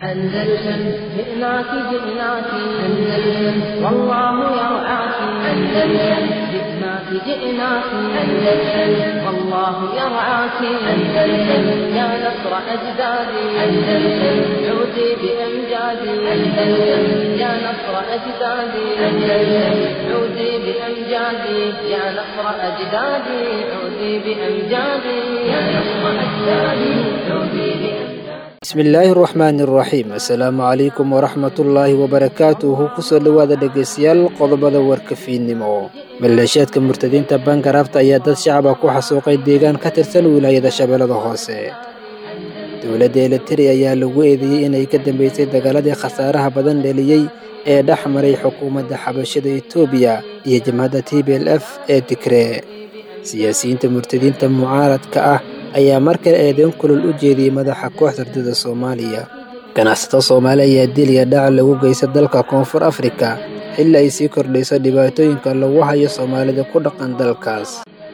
أندلسن جئناك جئناك أندلسن والله يرعاك أندلسن جئناك جئناك أندلسن والله يرعاك أندلسن يا نصر أجدادي أندلسن عودي بأمجادي أندلسن يا نصر أجدادي أندلسن عودي بأمجادي يا نصر أجدادي عودي بأمجادي يا نصر أجدادي عودي بأمجادي bismillaahi raxmaani raxiim assalaamu calaykum waraxmatullaahi wabarakaatuhu kusoo dhowaada dhegeystayaal qodobada warkafiinnimo maleeshiyaadka murtadiinta bangarafta ayaa dad shacaba ku xasuuqay deegaan ka tirsan wilaayada shabeellada hoose dowladda eliteri ayaa lagu eedeeyey inay ka dambeysay dagaaladii khasaaraha badan dheliyey ee dhex maray xukuumadda xabashada etoobiya iyo jamhadda t b l f ee tigree siyaasiyiinta murtadiinta mucaaradka ah ayaa mar kale eedeyn kulul u jeediyey madaxa kooxda ardada soomaaliya ganacsato soomaali ayaa diliya dhaca lagu geysta dalka koonfur afrika xilli ay sii kordhayso dhibaatooyinka lagu hayo soomaalida ku dhaqan dalkaas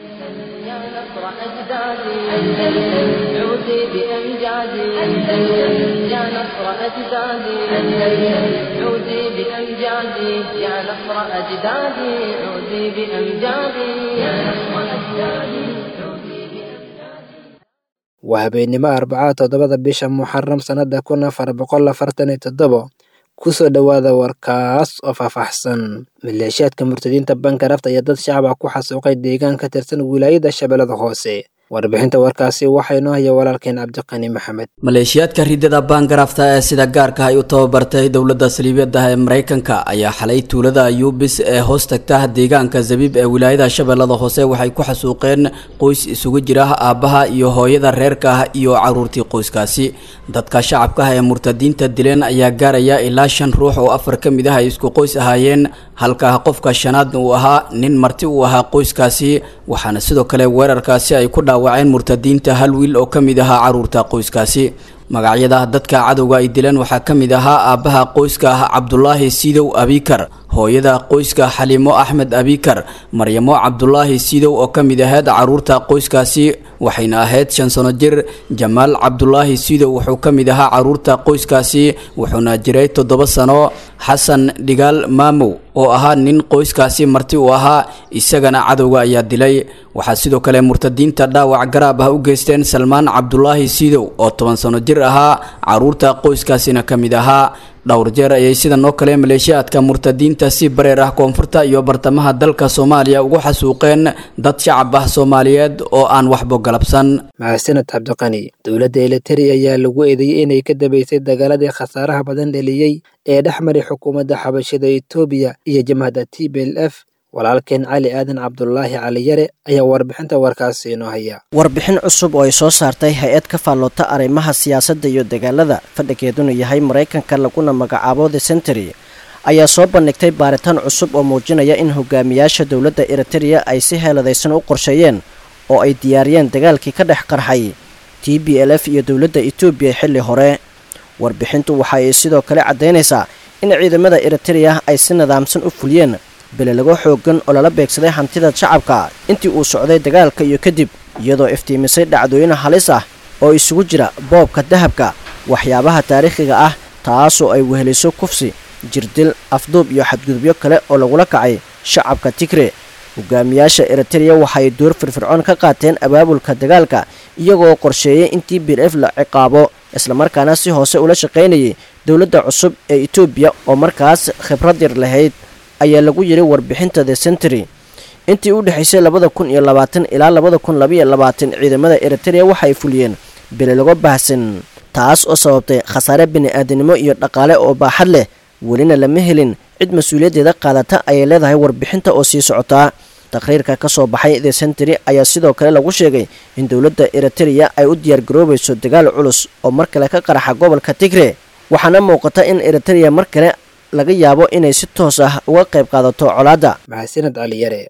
يا نصر أجدادي أندلسن عودي بأمجادي أندلسن يا نصر أجدادي أندلسن عودي بأمجادي يا نصر أجدادي عودي بأمجادي يا نصر أجدادي عودي بأمجادي waa habeennimo arbacaa toddobada bisha muxaram sannada kun afar boqol afartan iyo toddobo kusoo dhowaada warkaas oo faahfaahsan maleeshiyaadka murtadiinta bangarafta ayaa dad shacaba ku xasuuqay deegaan ka tirsan wilaayada shabeellada hoose warbixinta warkaasi waxaa inoo haya walaalkeen cabdiqani maxamed maleeshiyaadka ridada baangarafta ee sida gaarka ay u tababartay dowladda saliibiyada ee maraykanka ayaa xalay tuulada yubis ee hoos tagta deegaanka zabiib ee wilaayada shabeellada hoose waxay ku xasuuqeen qoys isugu jira aabbaha iyo hooyada reerka ah iyo caruurtii qoyskaasi dadka shacabka ah ee murtadiinta dileen ayaa gaaraya ilaa shan ruux oo afar ka mid ah ay isku qoys ahaayeen halka qofka shanaadna uu ahaa nin marti uu ahaa qoyskaasi waxaana sidoo kale weerarkaasi ay ku dhaawaceen murtadiinta hal wiil oo ka mid ahaa caruurta qoyskaasi magacyada dadka cadowga ay dileen waxaa ka mid ahaa aabbaha qoyska ah cabdulaahi siidow abikar hooyada qoyska xaliimo axmed abikar maryamo cabdulaahi siidow oo ka mid ahayd caruurta qoyskaasi waxayna ahayd shan sano jir jamaal cabdulaahi siidow wuxuu ka mid ahaa caruurta qoyskaasi wuxuuna jiray toddoba sano xasan dhigaal maamow oo ahaa nin qoyskaasi marti uu ahaa isagana cadowga ayaa dilay waxaa sidoo kale murtadiinta dhaawac garaab ah u geysteen salmaan cabdulaahi siidow oo toban sano jir ahaa caruurta qoyskaasina ka mid ahaa dhowr jeer ayay sidan oo kale maleeshiyaadka murtadiinta si bareer ah koonfurta iyo bartamaha dalka soomaaliya ugu xasuuqeen dad shacab ah soomaaliyeed oo aan waxbo galabsan mahadsaned cabdiqani dowladda eliteri ayaa lagu eedeeyey inay ka dambeysay dagaaladii khasaaraha badan dheliyey ee dhex maray xukuumadda xabashada etoobiya iyo jamhadda t b l f walaalkeen cali aadan cabdulaahi cali yare ayaa warbixinta warkaasi inoo haya warbixin cusub oo ay soo saartay hay-ad ka faalloota arrimaha siyaasadda iyo dagaalada fadhigeeduna yahay maraykanka laguna magacaabo the century ayaa soo bandhigtay baaritaan cusub oo muujinaya in hogaamiyaasha dowladda eritereya ay si heeladaysan u qorsheeyeen oo ay diyaariyeen dagaalkii ka dhex qarxay t b l f iyo dowladda etoobiya xilli hore warbixintu waxa ay sidoo kale caddaynaysaa in ciidamada eritereya ay si nidaamsan u fuliyeen belelago xooggan oo lala beegsaday hantida shacabka intii uu socday dagaalka iyo kadib iyadoo iftiimisay dhacdooyin halis ah oo isugu jira boobka dahabka waxyaabaha taariikhiga ah taasoo ay weheliso kufsi jirdil afduub iyo xadgudubyo kale oo lagula kacay shacabka tigre hogaamiyaasha eritereya waxay door firfircoon ka qaateen abaabulka dagaalka iyagoo qorsheeyay in t b l f la ciqaabo islamarkaana si hoose ula shaqaynayay dowladda cusub ee etoobiya oo markaas khibrad yar lahayd ayaa lagu yidhi warbixinta the century intii u dhexaysay labada kun iyo labaatan ilaa labada kun labaiyo labaatan ciidamada eritereya waxay fuliyeen belelago baahsan taas oo sababtay khasaare bini-aadanimo iyo dhaqaale oo baaxad leh welina lama helin cid mas-uuliyaddeeda qaadata ayay leedahay warbixinta oo sii socotaa taqhriirka ka soo baxay the century ayaa sidoo kale lagu sheegay in dowladda eritereya ay u diyaargaroobayso dagaal culus oo mar kale ka qaraxa gobolka tigre waxaana muuqata in eritereya mar kale laga yaabo inay si toos ah uga qayb qaadato colaadda mahadsaned cali yare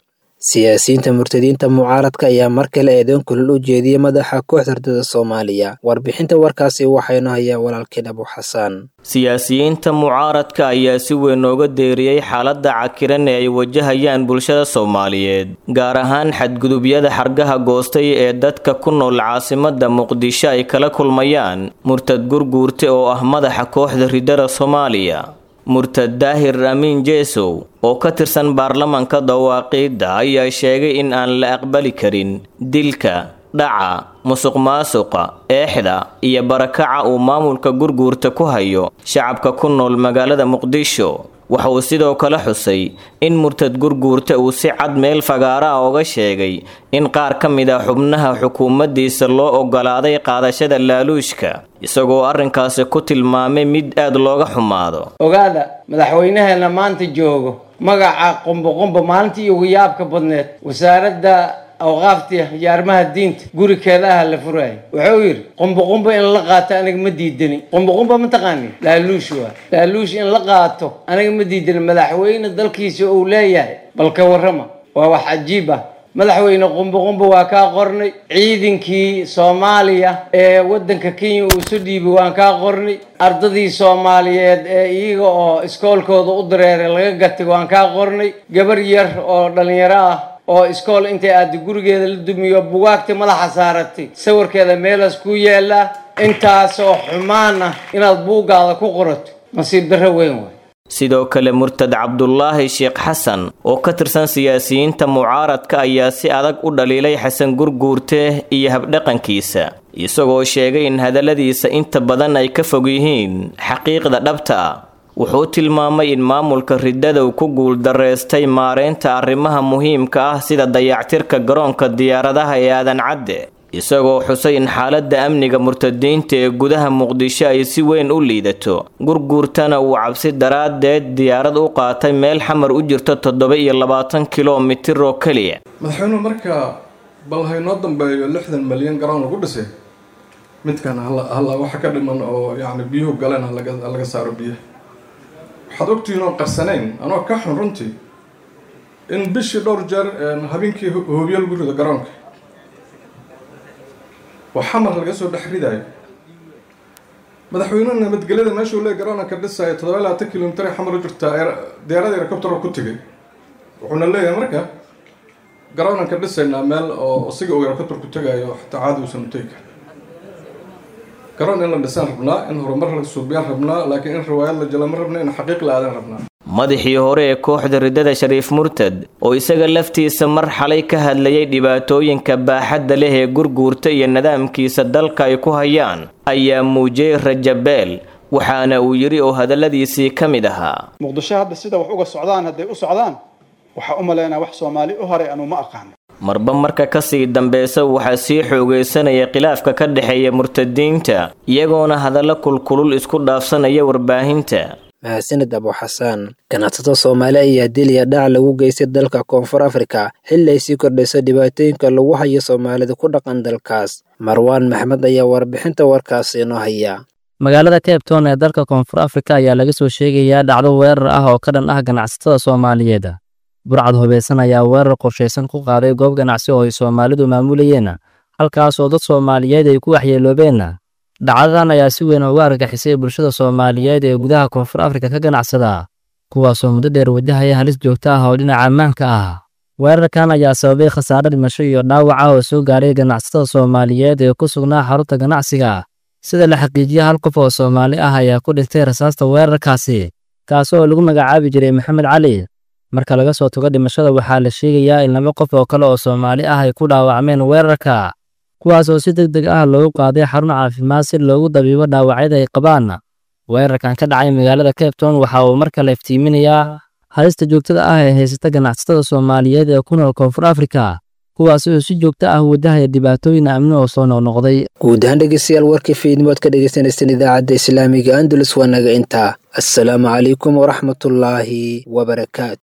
siyaasiyiinta murtadiinta mucaaradka ayaa mar kale eedoon kulul u jeediyey madaxa kooxda ardada soomaaliya warbixinta warkaasi waxaynu hayaa walaalkeen abu xasaan siyaasiyiinta mucaaradka ayaa si weyn nooga deeriyey xaaladda cakiran ee ay wajahayaan bulshada soomaaliyeed gaar ahaan xadgudubyada xargaha goostay ee dadka ku nool caasimada muqdisho ay kala kulmayaan murtad gurguurte oo ah madaxa kooxda ridada soomaaliya murtad daahir amiin jeesow oo ka tirsan baarlamanka dawaaqiidda ayaa sheegay in aan la aqbali karin dilka dhaca musuq maasuqa eexda iyo barakaca uu maamulka gurguurta ku hayo shacabka ku nool magaalada muqdisho waxa uu sidoo kale xusay in murtad gurguurta uu si cad meel fagaara ah oga sheegay in qaar ka mid ah xubnaha xukuumaddiisa loo ogolaaday qaadashada laaluushka isagoo arrinkaasi ku tilmaamay mid aad looga xumaado ogaada madaxweynaheena maanta joogo magaca qumboqumbo maalintii ugu yaabka badneed wasaaradda awqaafta iyo arrimaha diinta gurikeeda ah la furaayo wuxuu yidhi qumboqumbo in la qaato aniga ma diidani qumboqumbo ma taqaani laaluush waa laaluush in la qaato aniga ma diidani madaxweyne dalkiisa uu leeyahay bal ka warrama waa wax cajiib ah madaxweyne qumboqumbo waa kaa qornay ciidankii soomaaliya ee waddanka kenya uu isu dhiibay waan kaa qornay ardadii soomaaliyeed ee iyaga oo iskoolkooda u dareeray laga gatay waan kaa qornay gabar yar oo dhallinyaro ah oo iskool intay aada gurigeeda la dumiyo bugaagta madaxa saaratay sawirkeeda meelaas ku yaallaa intaasoo xumaan ah inaad buuggaada ku qorato nasiib darro weyn waay sidoo kale murtad cabdulaahi sheekh xasan oo ka tirsan siyaasiyiinta mucaaradka ayaa si adag u dhaliilay xasan gurguurte iyo habdhaqankiisa isagoo sheegay in hadalladiisa inta badan ay ka fog yihiin xaqiiqda dhabta ah wuxuu tilmaamay in maamulka riddada uu ku guuldareystay maareynta arrimaha muhiimka ah sida dayactirka garoonka diyaaradaha ee aadan cadde isagoo xusay in xaaladda amniga murtadiinta ee gudaha muqdisho ay si weyn u liidato gurguurtana uu cabsi daraaddeed diyaarad u qaatay meel xamar u jirto toddoba iyo labaatan kilomitir oo keliya madaxweynuhu marka bal haynoo dambeeyo lixdan malyan garoon lagu dhisay midkan halla waxa ka dhiman oo yacni biyuhu galeen halaga saaro biyaha waxaad ogtihiin oon qarsanayn anoo ka xun runtii in bishii dhowr jeer habeenkii hoobiyo lagu rido garoonka oo xamar laga soo dhex ridaayo madaxweynuhu nabadgelyada meeshuu lee garoonka dhisaayo toddoba iyo labaatan kilomitir ay xamar u jirtaa diyaaradii helicopter ku tegay wuxuuna leeyahay marka garoonanka dhisaynaa meel oo isiga uu helicopter ku tegaayo xataa caadi uusan u tegi karin garoon in la dhisaan rabnaa in horumar la suubiyaan rabnaa laakiin in riwaayad la jela ma rabna in xaqiiq la aadan rabnaa madaxii hore ee kooxda riddada shariif murtad oo isaga laftiisa mar xalay ka hadlayay dhibaatooyinka baaxadda leh ee gurguurta iyo nidaamkiisa dalka ay ku hayaan ayaa muujiyey rajabeel waxaana uu yidhi oo hadalladiisii ka mid ahaa muqdisho hadda sida wax uga socdaan hadday u socdaan waxaa u malaynaa wax soomaali u horay anuu ma aqaano marba marka kasii dambeysa waxaa sii xoogaysanaya khilaafka ka dhexeeya murtadiinta iyagoona hadallo kulkulul isku dhaafsanaya warbaahinta mahadsanid abu xasaan ganacsato soomaali ayaa diliya dhac lagu geystay dalka koonfur afrika xilli ay sii kordhayso dhibaatooyinka lagu hayo soomaalida ku dhaqan dalkaas marwaan maxmed ayaa warbixinta warkaasi inoo haya magaalada cape town ee dalka koonfur afrika ayaa laga soo sheegayaa dhacdo weerar ah oo ka dhan ah ganacsatada soomaaliyeed burcad hubaysan ayaa weerar qorshaysan ku qaaday goob ganacsi oo ay soomaalidu maamulayeen halkaas oo dad soomaaliyeed ay ku waxyeeloobeen dhacdadan ayaa si weyn uga argagixisay bulshada soomaaliyeed ee gudaha koonfur afrika ka ganacsada kuwaasoo muddo dheer wajahaya halis joogto ah oo dhinaca ammaanka ah weerarkan ayaa sababay khasaare dhimasho iyo dhaawac ah oo soo gaaray ganacsatada soomaaliyeed ee ku sugnaa xarunta ganacsiga sida la xaqiijiyey hal qof oo soomaali ah ayaa ku dhintay rasaasta weerarkaasi kaas oo lagu magacaabi jiray maxamed cali marka laga soo tago dhimashada waxaa la sheegayaa in laba qof oo kale oo soomaali ah ay ku dhaawacmeen weerarka kuwaas oo si deg deg ah loogu qaaday xarun caafimaad si loogu dabiibo dhaawacyada ay qabaan weerarkan ka dhacay magaalada cape town waxa uu mar kale iftiiminayaa halista joogtada ah ee haysata ganacsatada soomaaliyeed ee ku nool koonfur afrika kuwaas oo si joogto ah wadahaya dhibaatooyin amni oo soo noqnoqday guud ahaan dhegeystayaal warkii fiidnimood ka dhegeysaneysteen idaacadda islaamiga andalus waa naga intaa assalaamu calaykum waraxmatullaahi wabarakaatu